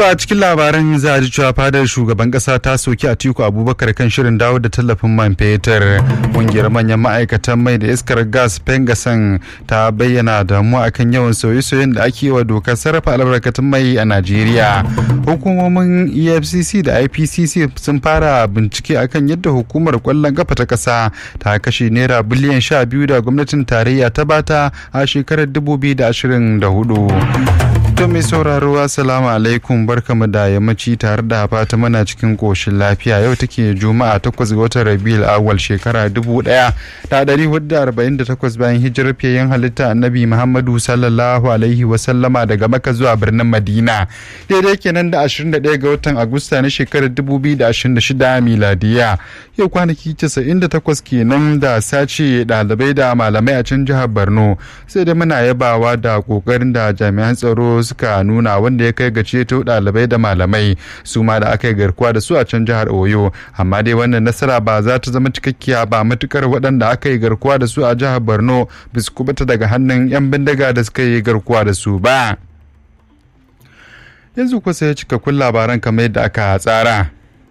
To a cikin labaran za a ji cewa fadar shugaban kasa ta soki Atiku Abubakar kan shirin dawo da tallafin man fetur. Kungiyar manyan ma'aikatan mai da iskar gas Pengasan ta bayyana damuwa akan yawan sauye-sauyen da ake wa dokar sarrafa albarkatun mai a Najeriya. Hukumomin EFCC da IPCC sun fara bincike akan yadda hukumar kwallon kafa ta kasa ta kashe naira biliyan sha biyu da gwamnatin tarayya ta bata a shekarar 2024. To mai sauraro assalamu alaikum barkamu da yammaci tare da fata mana cikin koshin lafiya yau take juma'a 8 ga watan rabiul awwal shekara 1448 bayan hijirar fiyayen halitta annabi muhammadu sallallahu alaihi wasallama daga maka zuwa birnin madina daidai kenan da 21 ga watan agusta na shekarar 2026 miladiya yau kwanaki 98 kenan da sace ɗalibai da malamai a can jihar borno sai da muna yabawa da kokarin da jami'an tsaro suka nuna wanda ya kai ga ceto ɗalibai da malamai su ma da aka yi garkuwa da su a can jihar oyo amma dai wannan nasara ba za ta zama cikakkiya ba matukar waɗanda aka yi garkuwa da su a jihar borno bisu kubuta daga hannun 'yan bindiga da suka yi garkuwa da su ba yanzu kusa ya cikakkun labaran kamar yadda aka tsara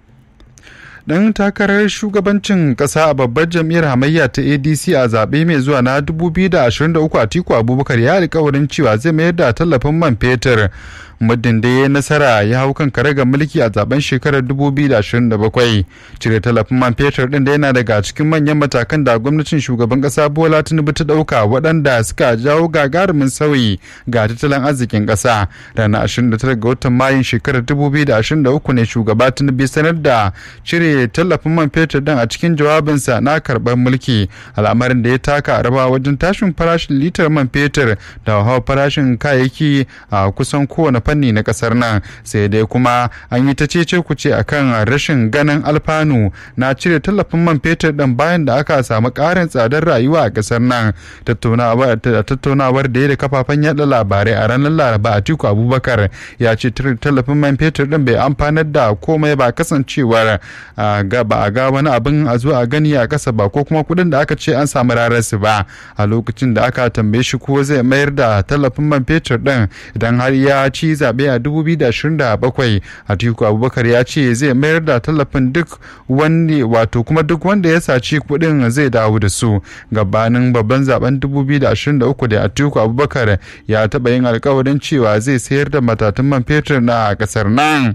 dan takarar shugabancin kasa a babbar jam'iyyar hamayya ta adc a zaɓe mai zuwa na 2023 atiku abubakar ya alkawarin cewa zai mayar da tallafin man fetur muddin da ya nasara ya hau kan karagar mulki a zaben shekarar 2027 cire tallafin man fetur din da yana daga cikin manyan matakan da gwamnatin shugaban kasa bola tinubu ta dauka waɗanda suka jawo gagarumin sauyi ga tattalin arzikin kasa ranar 29 ga watan mayun shekarar 2023 ne shugaba tinubu sanar da cire tallafin man fetur din a cikin jawabinsa na karɓar mulki al'amarin da ya taka rawa wajen tashin farashin litar man fetur da hawa farashin kayayyaki a kusan kowane fanni na kasar nan sai dai kuma an yi ta cece kuce akan rashin ganin alfanu na cire tallafin man fetur din bayan da aka samu karin tsadar rayuwa a kasar nan tattaunawar da ya da kafafen yada labarai a ranar laraba atiku abubakar ya ce tallafin man fetur din bai amfanar da komai ba kasancewar ba a ga wani abin a zo a gani a kasa ba ko kuma kudin da aka ce an samu rararsu ba a lokacin da aka tambaye shi ko zai mayar da tallafin man fetur din idan har ya ci zaɓe a 2027 atiku abubakar ya ce zai mayar da tallafin duk wani wato kuma duk wanda ya saci kuɗin zai dawo da su gabanin babban zaben 2023 da atiku abubakar ya taɓa yin alkawarin cewa zai sayar da matatun man fetur na ƙasar nan.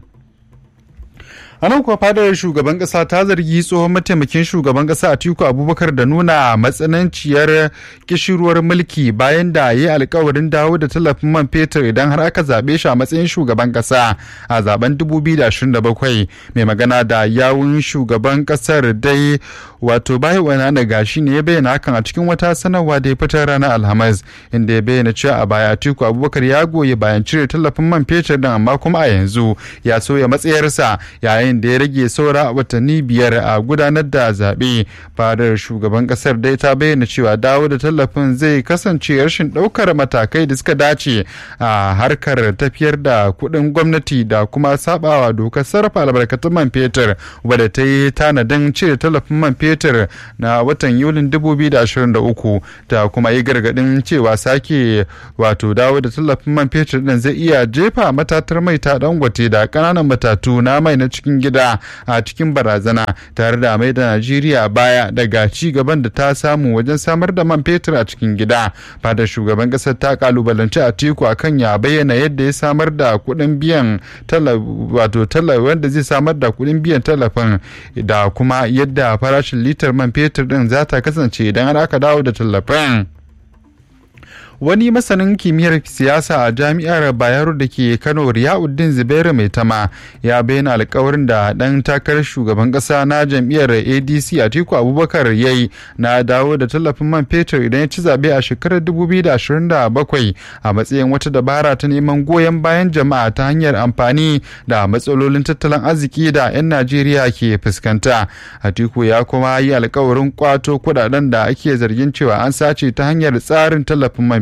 a nan kuwa fadar shugaban kasa ta zargi tsohon mataimakin shugaban kasa atiku abubakar da nuna matsananciyar kishirwar mulki bayan da ya yi alkawarin dawo da tallafin man fetur idan har aka zaɓe shi a matsayin shugaban kasa a zaben 2027 mai magana da yawun shugaban kasar dai wato bayan wani na gashi ne ya bayyana hakan a cikin wata sanarwa da ya fitar ranar alhamis inda ya bayyana cewa a baya atiku abubakar ya goyi bayan cire tallafin man fetur din amma kuma a yanzu ya soya matsayarsa yayin yayin da ya rage saura watanni biyar a gudanar da zaɓe fadar shugaban ƙasar dai ta bayyana cewa dawo da tallafin zai kasance rashin ɗaukar matakai da suka dace a harkar tafiyar da kuɗin gwamnati da kuma sabawa dokar sarrafa albarkatun man fetur wadda ta yi tanadin cire tallafin man fetur na watan yulin 2023 ta kuma yi gargaɗin cewa sake wato dawo da tallafin man fetur ɗin zai iya jefa matatar mai ta dangote da ƙananan matatu na mai na cikin gida a cikin barazana tare da mai da najeriya baya daga ci gaban da ta samu wajen samar da man fetur a cikin gida fadar shugaban kasar ta kalubalanci a teku akan ya bayyana yadda ya samar da kuɗin biyan wato wanda zai samar da kuɗin biyan tallafin da kuma yadda farashin litar man fetur din za ta kasance idan har aka dawo da tallafin wani masanin kimiyyar siyasa a jami'ar bayero da ke kano riyauddin zubairu mai tama ya bayyana alkawarin da dan takarar shugaban kasa na jam'iyyar adc atiku abubakar ya yi na dawo da tallafin man fetur idan ya ci zaɓe a shekarar 2027 a matsayin wata dabara ta neman goyon bayan jama'a ta hanyar amfani da matsalolin tattalin arziki da 'yan najeriya ke fuskanta atiku ya kuma yi alkawarin kwato kudaden da ake zargin cewa an sace ta hanyar tsarin tallafin man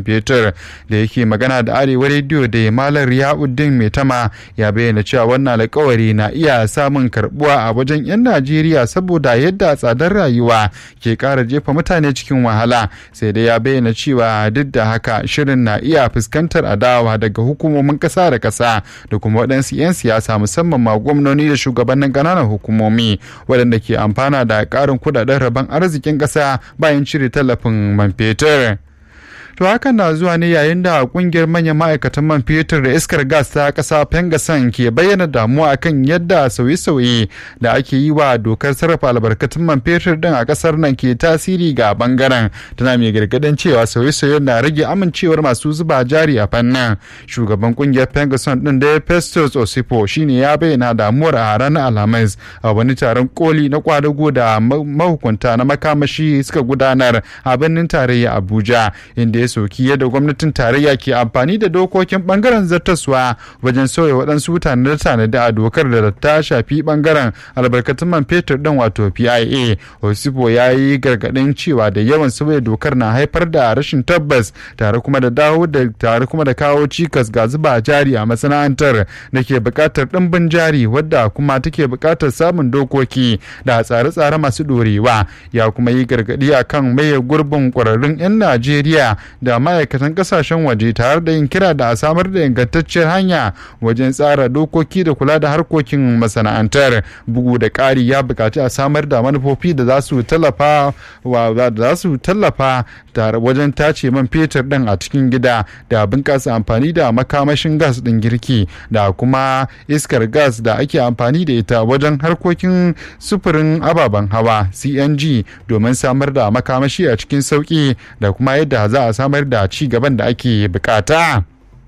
fetur da yake magana da arewa rediyo da malar riyauddin mai tama ya bayyana cewa wannan alkawari na iya samun karbuwa a wajen 'yan najeriya saboda yadda tsadar rayuwa ke kara jefa mutane cikin wahala sai dai ya bayyana cewa duk da haka shirin na iya fuskantar adawa daga hukumomin kasa da kasa da kuma waɗansu 'yan siyasa musamman ma gwamnoni da shugabannin ƙananan hukumomi waɗanda ke amfana da ƙarin kudaden rabon arzikin ƙasa bayan cire tallafin man fetur. to hakan na zuwa ne yayin da kungiyar manyan ma'aikatan man fetur da iskar gas ta kasa pengasan ke bayyana damuwa akan yadda sauye-sauye da ake yi wa dokar sarrafa albarkatun man fetur din a kasar nan ke tasiri ga bangaren tana mai gargadin cewa sauye-sauyen na rage amincewar masu zuba jari a fannin shugaban kungiyar pengasan din da festus osipo shine ya bayyana damuwar a ranar alhamis a wani taron koli na kwadago da mahukunta na makamashi suka gudanar a birnin tarayya abuja inda ya soki yadda gwamnatin tarayya ke amfani da dokokin bangaren zartaswa wajen sauya waɗansu tanade-tanade a dokar da ta shafi bangaren albarkatun man fetur ɗin wato pia osipo ya yi gargaɗin cewa da yawan sauya dokar na haifar da rashin tabbas tare kuma da dawo da tare kuma da kawo cikas ga zuba jari a masana'antar da ke buƙatar ɗimbin jari wadda kuma take buƙatar samun dokoki da tsare-tsare masu ɗorewa ya kuma yi gargaɗi akan maye gurbin ƙwararrun 'yan najeriya da ma'aikatan kasashen waje tare da yin kira da a samar da ingantacciyar hanya wajen tsara dokoki da kula da harkokin masana'antar bugu da ƙari ya buƙaci a samar da manufofi da za su tallafa da za su tallafa tare wajen tace man fetur ɗin a cikin gida da bunƙasa amfani da makamashin gas ɗin girki da kuma iskar gas da ake amfani da ita wajen harkokin sufurin ababen hawa cng domin samar da makamashi a cikin sauƙi da kuma yadda za a samar da ci gaban da ake bukata.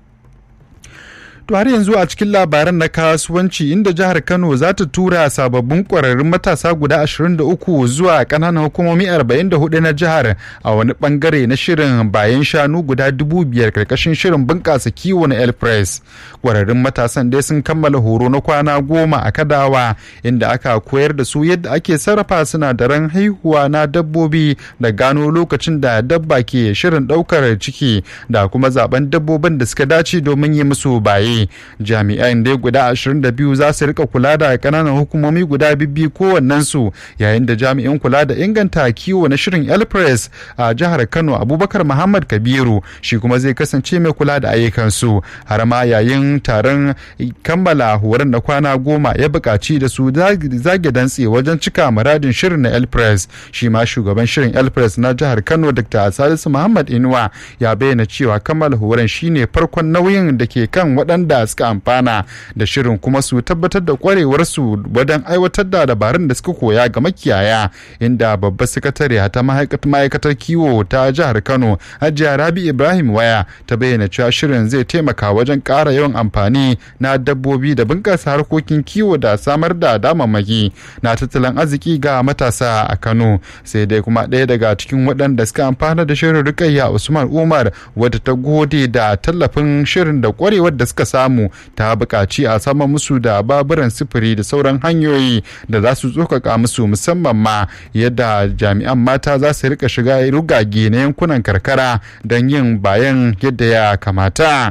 To har yanzu a cikin labaran na kasuwanci inda jihar Kano za ta tura sababbin ƙwararrun matasa guda 23 zuwa ƙananan hukumomi 44 na jihar a wani bangare na shirin bayan shanu guda 5,000 karkashin shirin bunƙasa kiwo na El Press. Ƙwararrun matasan dai sun kammala horo na kwana goma a Kadawa inda aka koyar da su yadda ake sarrafa sinadaran haihuwa na dabbobi da gano lokacin da dabba ke shirin ɗaukar ciki da kuma zaben dabbobin da suka dace domin yi musu baye. jami'an dai guda 22 za su rika kula da kananan hukumomi guda bibbi kowannensu yayin da jami'in kula da inganta kiwo na shirin elpress a jihar kano abubakar muhammad kabiru shi kuma zai kasance mai kula da ayyukansu har ma yayin taron kammala horon na kwana goma ya buƙaci da su zage dantse wajen cika muradin shirin na elpress shi ma shugaban shirin elpress na jihar kano dr salisu muhammad inuwa ya bayyana cewa kammala horon shine farkon nauyin da ke kan waɗanda da suka amfana da shirin kuma su tabbatar da kwarewarsu wajen aiwatar da dabarun da suka koya ga makiyaya inda babbar sakatare ta ma'aikatar kiwo ta jihar kano hajiya rabi ibrahim waya ta bayyana cewa shirin zai taimaka wajen ƙara yawan amfani na dabbobi da bunƙasa harkokin kiwo da samar da damammaki na tattalin arziki ga matasa a kano sai dai kuma ɗaya daga cikin waɗanda suka amfana da shirin rikayya usman umar wadda ta gode da tallafin shirin da kwarewar da suka samu ta buƙaci a sama musu da baburan sufuri da sauran hanyoyi da za su tsokaka musu musamman ma yadda jami'an mata za su rika shiga rugage na yankunan karkara don yin bayan yadda ya kamata.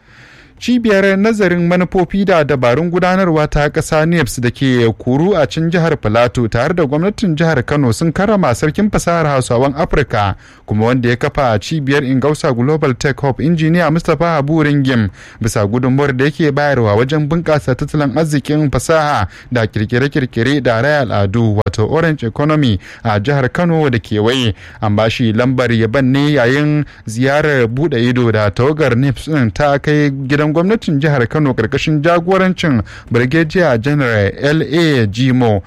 cibiyar nazarin manufofi da dabarun gudanarwa ta ƙasa neps da ke kuru a cin jihar filato tare da gwamnatin jihar kano sun karrama sarkin fasahar hausawan afirka kuma wanda ya kafa cibiyar ingausa global tech hub injiniya mustapha habu ringim bisa gudunmuwar da yake bayarwa wajen bunƙasa tattalin arzikin fasaha da kirkire-kirkire da raya al'adu wato orange economy a jihar kano da kewaye an bashi lambar yaban ne yayin ziyarar buɗe ido da tawagar neps ta kai gidan gwamnatin jihar kano karkashin jagorancin brigadier general la gmo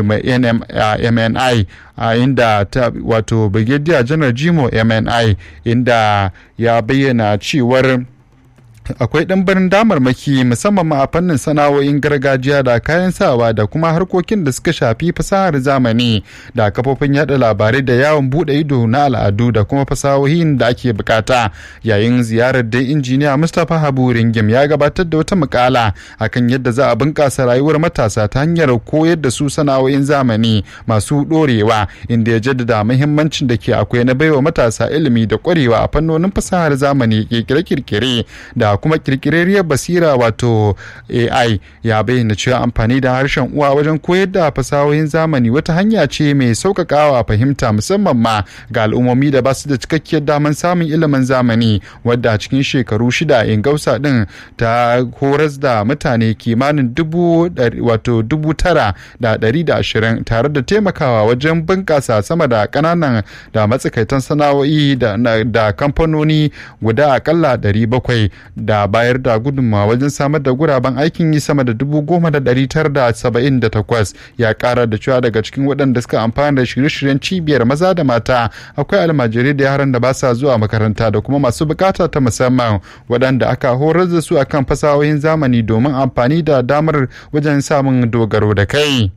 mni a inda ta wato brigadier general gmo mni inda ya bayyana cewar akwai ɗanbarin damarmaki musamman ma a fannin sana'o'in gargajiya da kayan sawa da kuma harkokin da suka shafi fasahar zamani da kafofin yada labarai da yawon buɗe ido na al'adu da kuma fasahohin da ake bukata yayin ziyarar da injiniya mustapha habu ringim ya gabatar da wata mukala akan yadda za a bunƙasa rayuwar matasa ta hanyar koyar da su sana'o'in zamani masu ɗorewa inda ya jaddada muhimmancin da ke akwai na baiwa matasa ilimi da ƙwarewa a fannonin fasahar zamani kirkire-kirkire da kuma kirkirarriyar basira wato AI ya bayyana cewa amfani da harshen uwa wajen koyar da fasahohin zamani wata hanya ce mai sauƙaƙawa fahimta musamman ma ga al'ummomi da ba su da cikakkiyar daman samun ilimin zamani wadda a cikin shekaru shida ingausa din ta horas da mutane kimanin dubu wato dubu tara da ɗari da ashirin tare da taimakawa wajen bunƙasa sama da ƙananan da matsakaitan sana'o'i da kamfanoni guda akalla ɗari bakwai da bayar da gudunmawa wajen samar da guraben aikin yi sama da dubu goma da ɗari tara da saba'in da takwas ya ƙara da cewa daga cikin waɗanda suka amfana da shirye-shiryen cibiyar maza da mata akwai almajirai da yaran da ba sa zuwa makaranta da kuma masu bukata ta musamman waɗanda aka horar da su akan fasahohin zamani domin amfani da damar wajen samun dogaro da kai.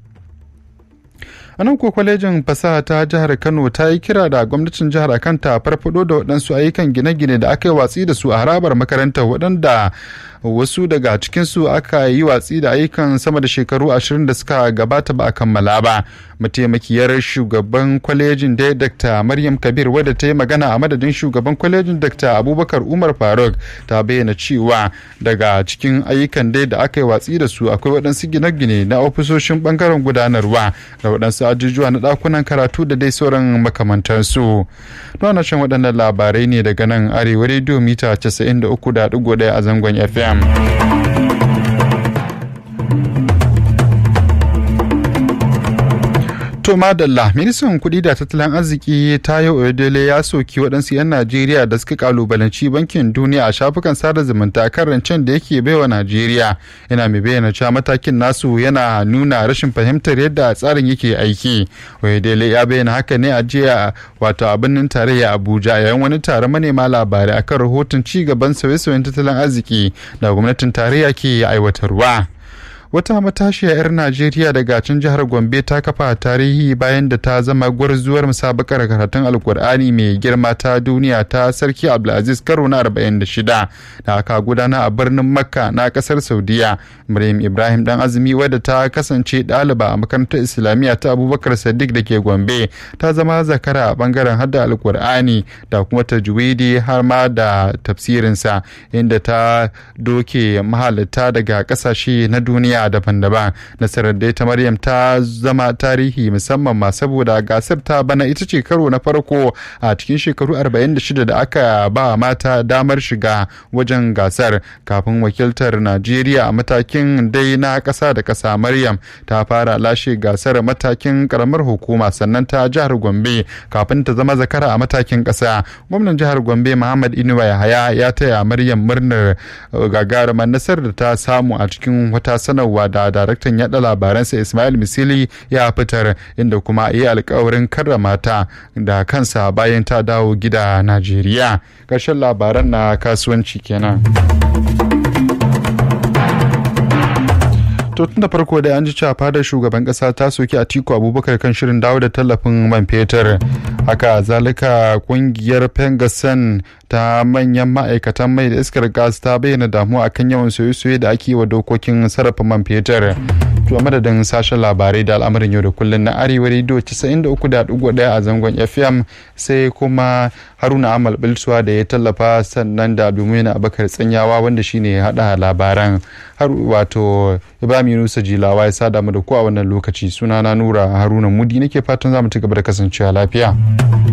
a nan ko kwalejin fasaha ta jihar kano ta yi kira da gwamnatin jihar akan ta farfado da waɗansu ayyukan gine-gine da aka yi watsi da su a harabar makarantar waɗanda wasu daga cikinsu aka yi watsi da ayyukan sama da shekaru ashirin da suka gabata ba a kammala ba mataimakiyar shugaban kwalejin da dr maryam kabir wadda ta yi magana a madadin shugaban kwalejin dr abubakar umar faruk ta bayyana cewa daga cikin ayyukan dai da aka yi watsi da su akwai waɗansu gine-gine na ofisoshin bangaren gudanarwa da waɗansu ajujuwa na ɗakunan karatu da dai sauran makamantansu don shan waɗannan labarai ne daga nan arewa rediyo mita 93.1 a zangon fm To madalla ministan kuɗi da tattalin arziki Tayo Oyedele ya soki waɗansu 'yan Najeriya da suka kalubalanci bankin duniya a shafukan sada zumunta kan rancen da yake baiwa Najeriya. Yana mai bayyana cewa matakin nasu yana nuna rashin fahimtar yadda tsarin yake aiki. Oyedele ya bayyana haka ne a jiya wato a birnin tarayya Abuja yayin wani taron manema labarai akan rahoton ci gaban sauye-sauyen tattalin arziki da gwamnatin tarayya ke aiwatarwa. wata matashiya 'yar najeriya daga can jihar gombe ta kafa tarihi bayan da ta zama gwarzuwar musabakar karatun alkur'ani mai girma ta duniya ta sarki abdulaziz karo na 46 da aka gudana a birnin makka na kasar saudiya maryam ibrahim dan azumi wadda ta kasance ɗaliba a makarantar islamiyya ta abubakar sadiq da ke gombe ta zama zakara a bangaren hada alkur'ani da kuma tajwidi har ma da tafsirinsa inda ta doke mahalarta daga kasashe na duniya daban-daban nasarar da ta maryam ta zama tarihi musamman ma saboda gasar ta bana ita ce karo na farko a cikin shekaru 46 da aka ba mata damar shiga wajen gasar kafin wakiltar najeriya a matakin dai na ƙasa da ƙasa maryam ta fara lashe gasar matakin karamar hukuma sannan ta jihar gombe kafin ta zama zakara a matakin ƙasa gwamnan jihar gombe muhammad inuwa yahaya ya taya maryam murnar gagarumar nasarar da ta samu a cikin wata sanarwa da daraktan yada labaransa ismail misili ya fitar inda kuma yi alkawarin karrama ta da kansa bayan ta dawo gida najeriya ƙarshen labaran na kasuwanci kenan. to tun da farko da an ji cewa fadar shugaban kasa ta soki atiku abubakar kan shirin dawo da tallafin man fetur haka zalika kungiyar pengasan ta manyan ma'aikatan mai da iskar gas ta bayyana damuwa akan yawan soye-soye da ake wa dokokin sarrafa man fetur to madadin sashen labarai da al'amarin yau da kullum na arewa rediyo 93.1 a zangon fm sai kuma haruna amal bilsuwa da ya tallafa sannan da abdulmuina abakar tsanyawa wanda shine ya hada labaran har wato ibrahim yunusa jilawa ya sada mu da ku a wannan lokaci sunana nura haruna mudi nake fatan za mu ci gaba da kasancewa lafiya